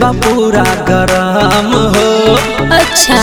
बा पूरा गरम हो अच्छा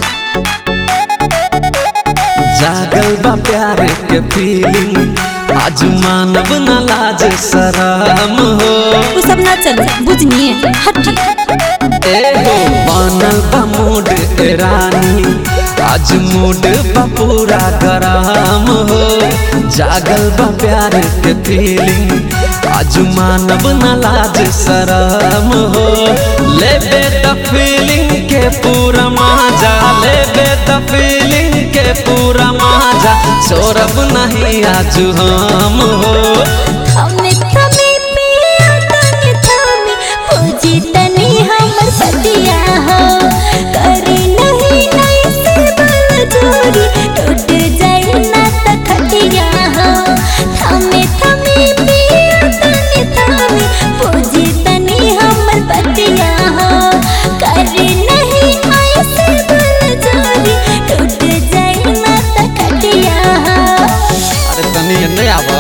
जागल बा प्यार के फीलिंग आज मानव न लाज शरम हो वो सब ना चले बुझनिए हटी ए हो बनल बा मूड ए रानी आज मूड बा पूरा गरम हो जागल बा प्यार के फीलिंग आज मानव न लाज शरम हो लेबे द फीलिंग के पूरा मजा लेबे द फीलिंग के पूरा मजा सौरभ नहीं आज हम हो हमें थमे पिया तने थमे पूजी तनी हमर पतिया हो करी नहीं नहीं से बल जोरी टूट जाए ना त खटिया हो हमें थमे पिया तने थमे पूजी तनी हमर पतिया हो करी नहीं ऐसे बल जोरी टूट जाए ना त खटिया हो अरे तनी नहीं आवा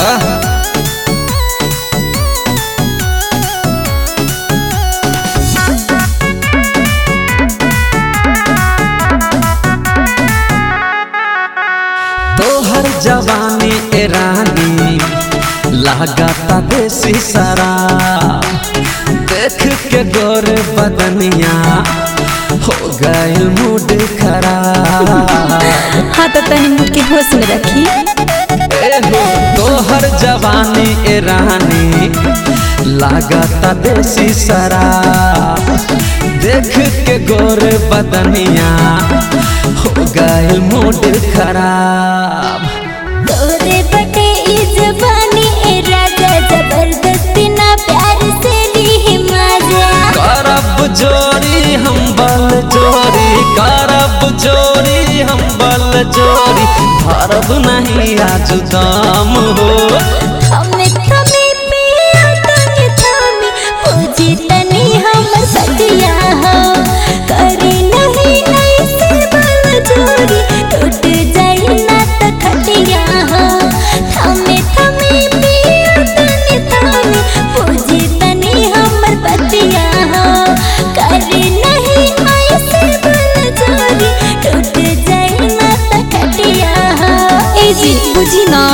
तोहर जवानी ए रानी लागता देसी शराब देख के गोर बदनिया हो गए मूड खराब हाँ तो तनी मुझ के होश में रखी ए हो तोहर जवानी ए रानी लागता देसी शराब देख के गोर बदनिया हो गए मूड खराब तोरे बटे ई जवानी ए राजा जबरदस्ती ना प्यार से ली मजा करब जोरी हम बल जोरी करब जोरी हम बल जोरी धरब नहीं आज दाम हो हमें थमे पिया तनी थमे पूजी तनी हमर सतिया हो करी नहीं ऐसे बल जोरी टूट जाए ना त खटिया हो थमे थमे पिया तनी थमे पूजी तनी हमर पतिया हो करी नहीं ऐसे बल जोरी टूट जाए ना त खटिया हो ए जी बुझी ना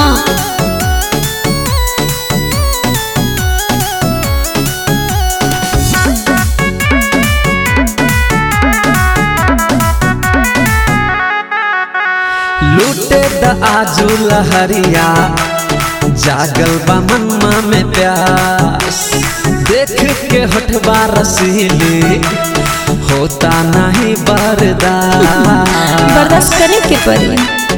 लूटे द आजू लहरिया जागल बा मनमा में प्यास देख के हटवा रसीली होता नहीं बर्दाश्त बर्दाश्त करे के पड़ी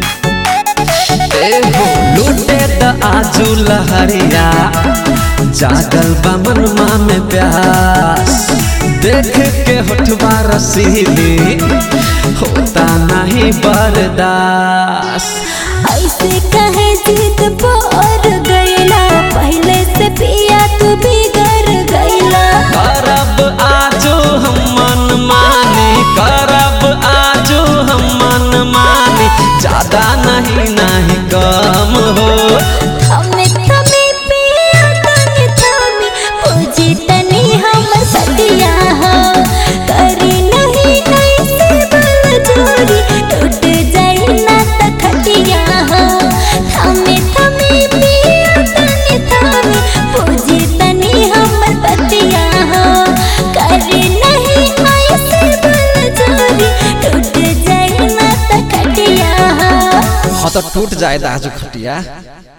ए हो लूटे द आजू लहरिया जागल बा मनमा में प्यास देख के होठवा रसीली होता नहीं बर्दाश्त ऐसे कहे जिद पर गईला पहले से पिया तू बिगड़ गईला करब आजो हम मन मानी करब आजो हम मन मानी ज्यादा नहीं नहीं कम हो हमें थमे पिया तनी थमे पूजी तनी हमर सतिया हो करी नहीं नहीं से बल जोरी टूट जाए ना त खटिया हो थमे थमे पिया तनी थमे पूजी तनी हमर पतिया हो करी नहीं ऐसे बल जोरी टूट जाए ना त खटिया हो हाँ तो टूट जाए आज खटिया